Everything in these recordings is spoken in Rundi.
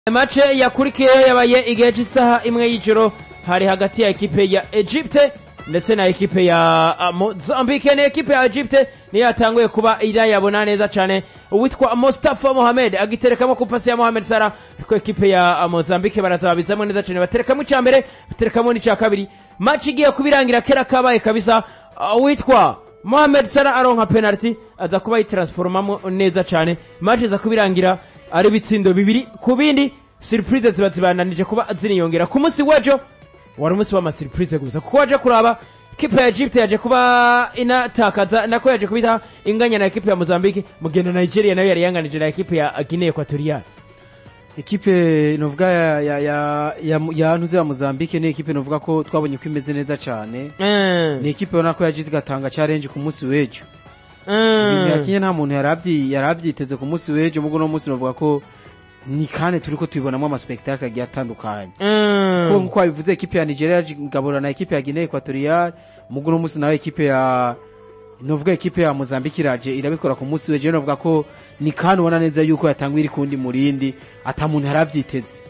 mace yakurikiyeho yabaye igihe cy'isaha imwe y'ijoro hari hagati ya ekipe ya Egypte ndetse na ekipe ya uh, Mozambique ni ekipe ya Egypte niyo yatanguye kuba irayabona neza cyane uwitwa Mustafa Mohamed agiterekamo ku pasi ya Mohamed Salah ariko ekipe ya uh, Mozambique barazabizamo neza cyane baterekamo icya mbere baterekamo n'icya kabiri match igiye kubirangira kera kabaye kabisa uh, uwitwa Mohamed Salah aronka penalty aza kuba yitransformamo neza cyane match iza kubirangira ari ibitsindo bibiri ku bindi surprise ziba zibandanije kuba ziniyongera ku munsi w'ejo wari umunsi w'amasurprise gusa kuko waje kuraba kipe ya Egypt yaje kuba inatakaza nako yaje kubita inganya na ekipe ya Mozambique mugendo Nigeria nayo yari yanganije na ekipe ya Guinea Equatorial ekipe novuga ya ya ya ya, ya ntuze ya Mozambique ni ekipe novuga ko twabonye ko imeze neza cyane ni ekipe ubona ko yagize igatanga challenge ku munsi w'ejo ibintu yakinye nta muntu yarabyi yarabyiteze ku munsi w'ejo mugo no munsi novuga ko ni kane turi ko tubibonamo amaspektakle agiye atandukanye ko nkuko wabivuze ekipe ya Nigeria ngabura na ekipe ya Guinea Equatorial mugo no munsi nawe ekipe ya novuga ekipe ya Mozambique iraje irabikora ku munsi w'ejo novuga ko ni kane ubona neza yuko yatangwa iri kundi murindi ata muntu yarabyiteze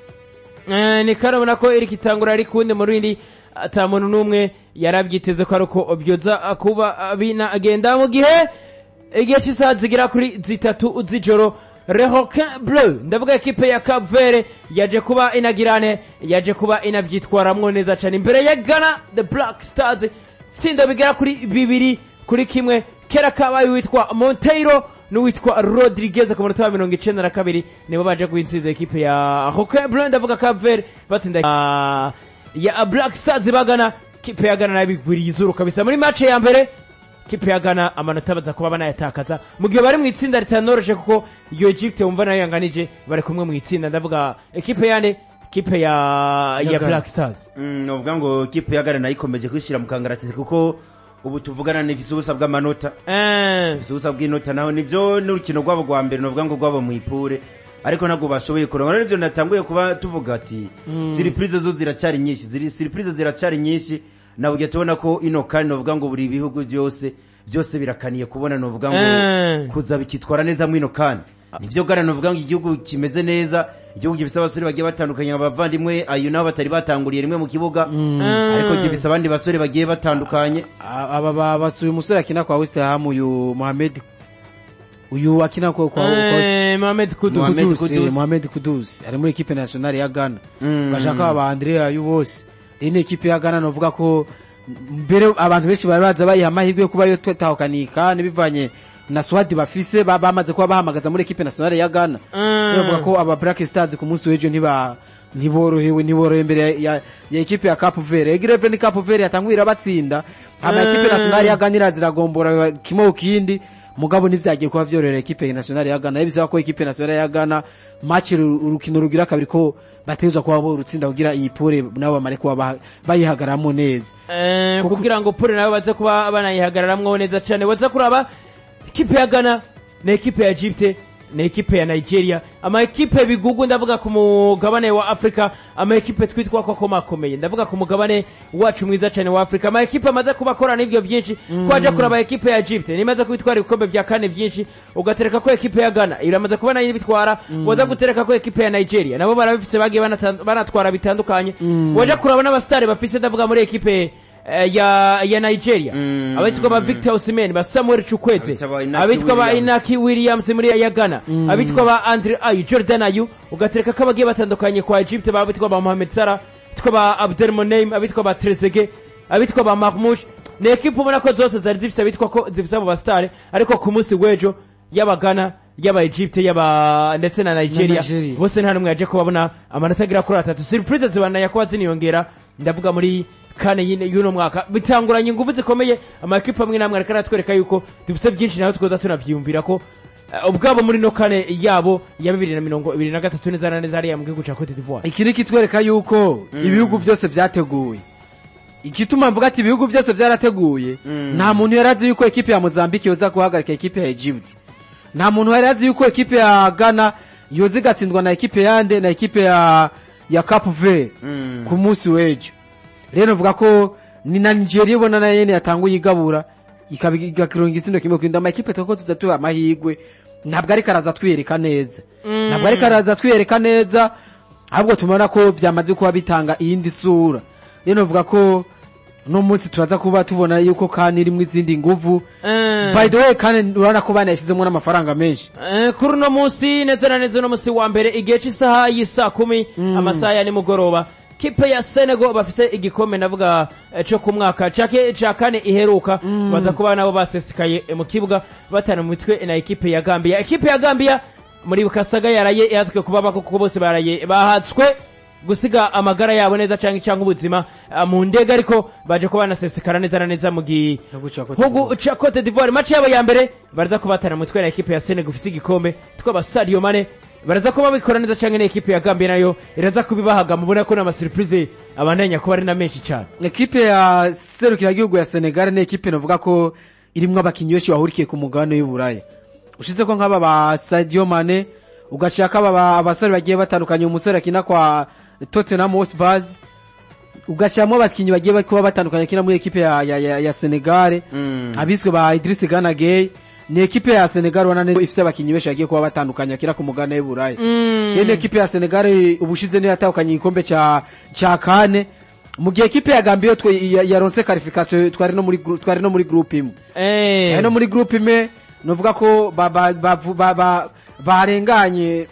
ni kane ubona ko iri kitangura ari kundi murindi ata muntu n'umwe yarabyiteze ko ari uko byoza kuba binagenda mu gihe igihe cy'isaha zigera kuri zitatu z'ijoro rehoquin bleu ndavuga ekipe ya Cap Verde yaje kuba inagirane yaje kuba inabyitwaramwo neza cyane imbere ya Ghana the Black Stars tsinda bigera kuri bibiri kuri kimwe kera kabaye witwa Monteiro n'uwitwa Rodriguez ku munota wa mirongo icenda na kabiri nibo baje guhinsiza ekipe ya Rehoquin bleu ndavuga Cap Verde batsinda uh, ya Black Stars bagana kipe ya Ghana nabigwiriye izuru kabisa muri match ya mbere kipe ya Ghana amanota baza kuba banayatakaza mu gihe bari mu itsinda ritanoroje kuko iyo Egypt wumva nayo yanganije bari kumwe mu itsinda ndavuga ekipe yane kipe ya ya, ya Black Stars mm, novuga ngo kipe ya Ghana nayo ikomeje kwishira mu kangaratete kuko ubu tuvugana n'ifise ubusa bw'amanota eh ifise ubusa bw'inota naho nivyo n'urukino rwabo rwa mbere novuga ngo rwabo mu ipure ariko ntabwo bashoboye kuronka nivyo natanguye kuba tuvuga ati mm. surprise zo ziracyari nyinshi ziri surprise ziracyari nyinshi nabwo tubona ko ino kandi novuga ngo buri bihugu byose byose birakaniye kubona novuga ngo kuza bikitwara neza mwino kandi nivyo gara novuga ngo igihugu kimeze neza igihugu gifise abasore bagiye batandukanye abavandimwe ayo nabo batari batanguriye rimwe mu kibuga ariko gifise abandi basore bagiye batandukanye aba basuye umusore akina kwa West Ham uyu Mohamed uyu akina kwa kwa Mohamed Kudus Mohamed Kudus Mohamed Kudus ari muri equipe nationale ya Ghana bashaka aba Andrea ayu bose iyi ni ekipe ya Ghana novuga ko mbere abantu benshi bari baza bayiha amahirwe yo kuba yo twatahukanika bivanye na swadi bafise bamaze kuba bahamagaza muri ekipe nationale ya Ghana bavuga ko aba Black Stars ku munsi w'ejo ntiba ntiborohewe ntiborohewe imbere ya, ya ekipe ya Cape Verde Egreve ni Cape Verde yatanguye batsinda ama ekipe nationale ya Ghana iraziragombora kimwe kindi mugabo nivyagiye kuba vyorera ekipe nationale ya Ghana bisaba ko ekipe nationale ya Ghana match urukino rugira kabiri ko batezwa kuba bo rutsinda kugira iyi pure nabo bamare kuba bayihagaramo neza eh kugira ngo pure nabo baze kuba banayihagararamwo neza cyane waza kuraba ekipe ya Ghana na ekipe ya Egypt na ekipe ya Nigeria ama ekipe bigugu ndavuga ku mugabane wa Afrika ama ekipe twitwa ko komakomeye ndavuga ku mugabane wacu mwiza cyane wa Afrika ama ekipe amaze kubakora n'ivyo byinshi mm. kwaje kuraba ekipe ya Egypt nimaze kubitwara ibikombe vya kane byinshi ugatereka ko ekipe ya Ghana iramaze kubona yibitwara mm. waza gutereka ko ekipe ya Nigeria nabo barabifitse bagiye banatwara bitandukanye mm. waje kuraba n'abastari bafise ndavuga muri ekipe ya ya Nigeria mm. abitwa ba Victor Osimhen ba Samuel Chukwueze abitwa ba Inaki Williams muri ya Ghana mm. abitwa ba Andre Ayew Jordan Ayew ugatereka ko bagiye batandukanye kwa Egypt ba abitwa ba Mohamed Salah abitwa ba Abdel Monem abitwa ba Trezeguet abitwa ba Marmoush ni ekipe ubona ko zose zari zifise abitwa ko zifise abo bastare ariko ku munsi w'ejo y'aba Ghana y'aba Egypt y'aba ndetse na Nigeria bose nta numwe yaje kubabona amanota agira kuri atatu surprise zibana kuba ziniyongera ndavuga muri kane y'uno mwaka bitanguranye ingufu zikomeye amakipe amwe namwe ariko aratwereka yuko dufite byinshi naho twoza tunavyiyumvira ko ubwabo muri no kane yabo ya bibiri na mirongo ibiri na gatatu neza na neza hariya mu gihugu ca Cote d'Ivoire iki ni kitwereka yuko ibihugu byose vyateguwe igituma mvuga ati ibihugu byose vyarateguye nta muntu yarazi yuko ekipe ya Mozambique yoza guhagarika ekipe ya Egypt nta muntu yarazi yuko ekipe ya Ghana yoza igatsindwa na ekipe yande na ekipe ya ya Cape Verde ku munsi w'ejo rero vuga ko ni na Nigeria ibona na yene yatanguye igabura ikabigakironga isindo kimwe kwinda ama ekipe twako tuza tuba amahirwe ntabwo ariko araza twiyereka neza ntabwo ariko araza twiyereka neza ahubwo tubona ko byamaze kuba bitanga iyindi sura rero navuga ko uno munsi turaza kuba tubona yuko kandi irimo izindi nguvu Eh. by the way kandi urabona ko banayashyizemo n'amafaranga menshi Eh, kuri uno munsi neza na neza uno munsi wa mbere igihe cy'isaha y'isaa kumi amasaha ya nimugoroba kipe ya senego bafise igikombe ndavuga eh, co ku mwaka cake ca kane iheruka baza kuba nabo basesekaye eh, mu kibuga batana mu mitwe na ekipe ya gambia ekipe ya gambia muri bukasaga yaraye yazwe kuba bako kuko bose baraye bahatswe gusiga amagara yabo neza canke canke ubuzima ah, mu ndege ariko baje kuba banasesekara neza na neza mu gi Gihugu ca Cote hugu ca Cote d'Ivoire match yabo ya mbere baraza kubatana mutwe na ekipe ya Senegal ufise igikombe twaba Sadio Mane baraza kuba bikora neza canke na ekipe ya Gambia nayo iraza kubibahaga mubona ko n'ama surprise abandanya kuba ari na menshi cyane ekipe ya serukiragihugu ya senegal ni ekipe navuga ko irimwo abakinnyi benshi bahurikiye ku mugabane w'uburaya ushize ko nk'aba ba sadio mane ugashaka aba ba- abasore bagiye batandukanye umusore akina kwa tottenham hotspur ugashyiramo abakinnyi bagiye kuba batandukanye akina muri ekipe ya, ya, ya, ya senegal Mm. abiswe ba idris gana gay ni ekipe ya senegal ubona neza ifise abakinnyi benshi bagiye kuba batandukanye akina ku mugabane w'uburaya iyo ni ekipe ya senegal ubushize niyo yatahukanye igikombe ca ca kane mu gihe ekipe ya gambia yo twe- ya- yaronse qualification twari no muri gru- twari no muri groupe imwe eh ari no muri groupe imwe novuga ko ba- ba- bavu- ba- ba- barenganye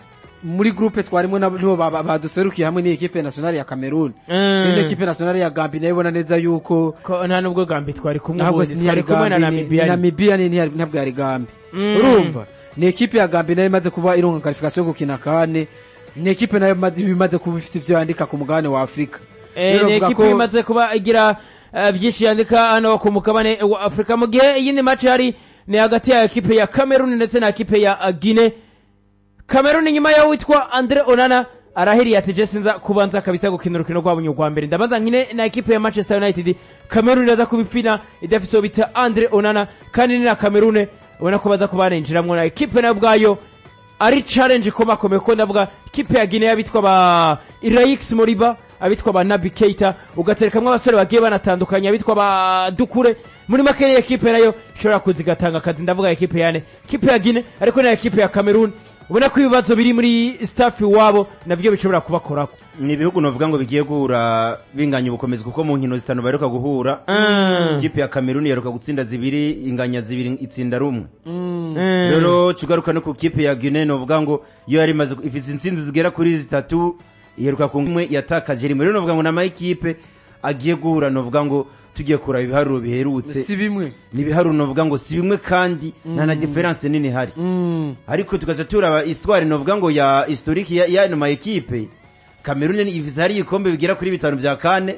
muri groupe twarimo nabo nibo ba- ba- baduserukiye hamwe n'ikipe nationale ya Cameroon Mm. iyo ekipe nationale ya Gambia nayo ibona neza yuko ko nta nubwo Gambia twari kumwe ntabwo ubundi, twari ntiyari kumwe na Gambia ni- Namibia ni Namibia ni- ntiyari- ntabwo yari Gambia Mm. urumva ni ekipe ya Gambia nayo imaze kuba ironka qualification yo gukina kane ni ekipe nayo imaze- imaze kuba ifite ivyo yandika ku mugabane wa Afurika Eh, Rero ni bavuga ekipe ko- imaze kuba igira eh, byinshi yandika hano ku mugabane wa afurika mu gihe iyindi match hari ni hagati ya ekipe ya cameroon ndetse na ekipe ya uh, guine cameroon inyuma yaho witwa andre onana arahiriye ati je sinza kubanza kabisa gukina urukino rwabo rwa mbere ndabanza nkine na ekipe ya manchester united cameroon iraza kubifina idafise uwo bita andre onana kandi ni na cameroon ubona ko baza kuba barinjiramwo na ekipe nayo ubwayo ari challenge ikomakomeye ko ndavuga ikipe ya Guinea abitwa ba Iraix Moriba abitwa ba Nabi Keita ugaterekamwo abasore bagiye banatandukanye abitwa ba Dukure muri make ni ekipe nayo ishobora kuza igatanga akazi ndavuga ekipe yane ekipe ya Guinea ariko na ekipe ya Cameroon ubona ko ibibazo biri muri staff iwabo navyo bishobora kubakorako ni ibihugu novuga ngo bigiye guhura binganya ubukomezi kuko mu nkino zitanu baheruka guhura Mm. ikipe ya kameruni yaheruka gutsinda zibiri inganya zibiri itsinda rumwe Mm. rero tugaruka no ku kipe ya guinea novuga ngo iyo yari imaze ifise intsinzi zigera kuri zitatu iheruka ku imwe yatakaje rimwe rero novuga ngo ni amayikipe agiye guhura novuga ngo tugiye kuraba ibiharuro biherutse si bimwe ni ibiharuro novuga ngo si bimwe kandi nta na diferanse nini ihari Mm. ariko tukaza turaba histoire novuga ngo ya historique ya y'ano ma ekipe Cameroon ni ifise hari ibikombe bigera kuri bitanu vya kane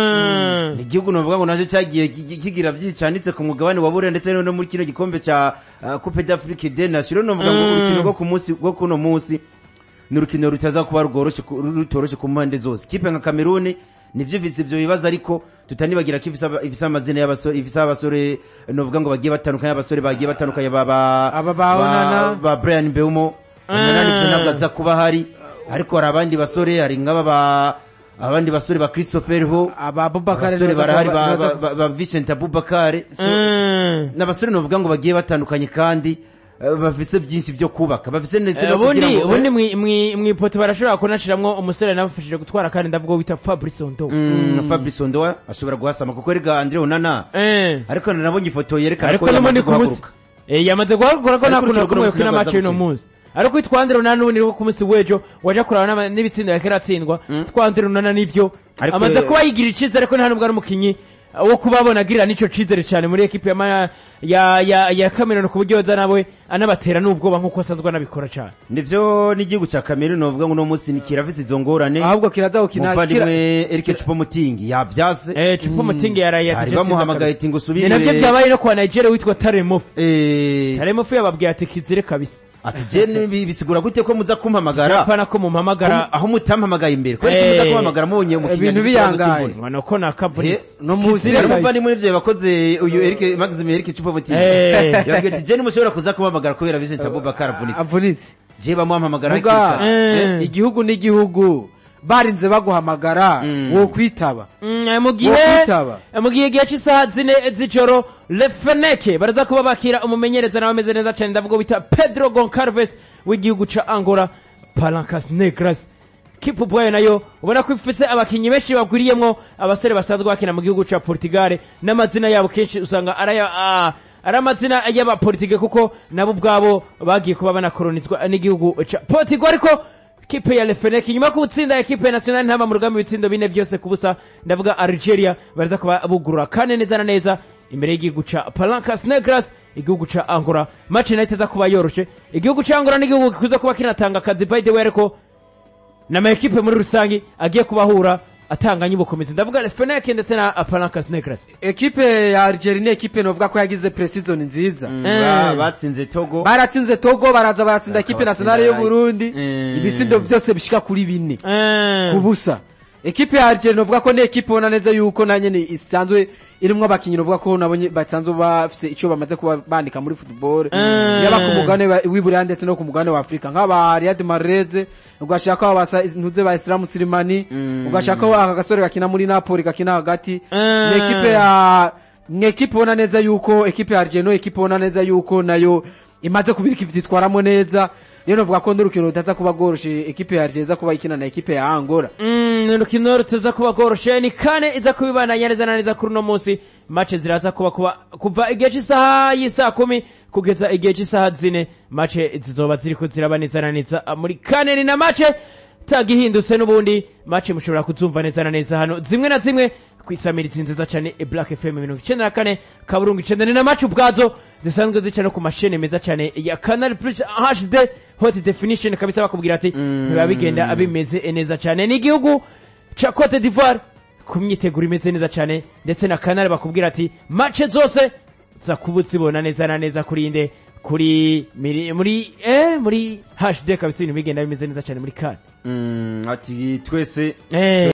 Mm. ni igihugu novuga ngo naco cagiye ki- kigira vyicanitse ku mugabane wa burera ndetse no muri kino gikombe ca uh, Coupe d'Afrique des Nations rero novuga ngo Mm. urukino rwo ku munsi rwo kuno munsi ni urukino rutaza kuba rworoshe ku- rutoroshe ku mpande zose ikipe nka Cameroon nivyo ifise ivyo bibazo ariko tutanibagira ko ifise aba- ifise amazina y'abasore ifise abasore novuga ngo bagiye batandukanye abasore bagiye batandukanye ba ba Aba ba Onana. ba Brian Mbeumo Onana nivyo ntabwo aza kuba hari ariko hari abandi basore hari nk'aba ba abandi basore ba Christopher Ho aba Bubakar abasore barahari ba, ba, ba, ba Vincent Abubakar so, Mm. n'abasore novuga ngo bagiye batandukanye kandi eh, bafise byinshi byo kubaka bafise ndetse no kugira ubundi ngo ubundi mwi- mwi- mwipoto barashobora kunashiramwo umusore nabafashije gutwara kandi ndavuga wita Fabrice Ondo Mm, Fabrice Ondoa ashobora guhasama kuko erega Andre Onana Eh. ariko nabonye ifoto yerekana ariko ko n'ubundi yamaze ku munsi guhaguruka Eh, yamaze guhagura ko Ariko nta kuntu urukino yakomeye rw'umunsi kuri ntabwo match y'uno aza munsi ariko twandira unana n'ubundi rwo ku munsi w'ejo waje kuraba n'ama- n'ibitsinda yakera atsindwa twandira unana n'ivyo Ariko, amaze eh, kuba yigira icizere ko nta nubwo ari umukinyi uh, wo kubabona agirira n'ico cizere cyane muri ekipe ya ma- ya ya ya Cameroon ku buryo yoza nawe anabatera n'ubwoba nk'uko asanzwe anabikora cyane nivyo n'igihugu ca Cameroon novuga ngo uno munsi ni kirafise izo ngorane ahubwo kiraza gukina kira- umuvandimwe Eric Choupo-Moting yavyase eh Chupo Moting yaraye bari bamuhamagaye ati ngo ni usubire navyo byabaye no kwa Nigeria witwa Taremofu eh Taremofu yababwiye ati kizire kabisa ati je ni- bisigura gute ko muza kumpamagara apana ko mumpamagara aho mutampamagaye imbere kubera ko Eh, muza kumpamagara mubonye mu ibintu kiganiro biyangaye. cy'ikibuno. ngano ko nakavunitse no munsi hari Kizire umuvandimwe w'ivyo bakoze uyu Eric Maxime Eric Choupo-Moting Eh. yabwiye ati je nimushobora kuza kumpamagara kubera Vincent Abubakar avunitse avunitse je bamuhamagara Muga, hakiri kare. Eh. eh, igihugu n'igihugu barinze baguhamagara Mm. wo kwitaba Mm, mu gihe Wokwitaba. mu gihe gihe cy'isaha zine z'ijoro lefeneke baraza kuba bakira umumenyereza nawe ameze neza cyane ndavuga bita pedro goncalves w'igihugu ca angola palancas negras kipu bwayo nayo ubona ko ifite abakinnyi benshi bagwiriyemwo abasore basanzwe bakina mu gihugu ca portugal n'amazina yabo kenshi usanga ari aya- ah, ari amazina y'abapolitike kuko nabo ubwabo bagiye kuba banakolonizwa n'igihugu ca portugal ariko kipe ya lefeneke nyuma yo gutsinda ekipe nationale ntaba mu rugamba ibitsindo bine byose ku busa ndavuga algeria baraza kuba bugurura kane neza na neza imbere y'igihugu ca palancas negras igihugu ca angola match nayo itaza kuba yoroshe igihugu ca angola n'igihugu gikuza kuba kinatanga akazi by the way ariko n'amakipe muri rusange agiye kubahura atanganye ubukomezi ndavuga lefeneke ndetse na palancas negras ekipe ya algeria ni ekipe novuga ko yagize preseason nziza Ba- batsinze togo baratsinze togo baraza baratsinda ekipe nationale y'u burundi Mm. ibitsindo byose bishika kuri bine Eh, ku busa ekipe ya algeria novuga ko ni ekipe ubona neza yuko na nyene isanzwe irimwo abakinyi novuga ko nabonye basanzwe bafise ico bamaze kuba bandika muri football Mm. yaba ku mugabane wa- w'iburaya ndetse no ku mugabane wa afurika nk'aba riyad mareze ugashaka basa ntuze ba isilamu sirimani Mm. ugashaka aka gasore gakina muri napoli gakina hagati Mm. ni ekipe ya ni ekipe ubona neza yuko ekipe ya algeria no ekipe ubona neza yuko nayo imaze kubirika ivyitwaramo neza rero novuga ko n'urukino rutaza kuba rworoshe ekipe ya algeria iza kuba ikina na ekipe ya angola Mm, ni urukino rutaza kuba rworoshe ni kane iza kubibandanya neza na neza kuri uno munsi mace ziraza kuba kuba kuva igihe cy'isaha y'isaha kumi kugeza igihe cy'isaha zine mace zizoba ziriko ziraba neza na neza muri kane ni na mace tagihindutse n'ubundi mace mushobora kuzumva neza na neza hano zimwe na zimwe ku isamirizi nziza cyane e black fm mirongo icenda na kane kaburungu icenda ni na mace ubwazo zisanzwe zica no ku mashene meza cyane ya canal plus hd hot definition kabisa bakubwira ati Mm. biba bigenda bimeze neza cyane ni igihugu ca cote d'ivoire ku myiteguro imeze neza cyane ndetse na kanari bakubwira ati mace zose za kuba uzibona neza na neza kuri inde kuri miri- muri eh muri hd kabisa ibintu bigenda bimeze neza cyane muri kane Mm, ati twese eh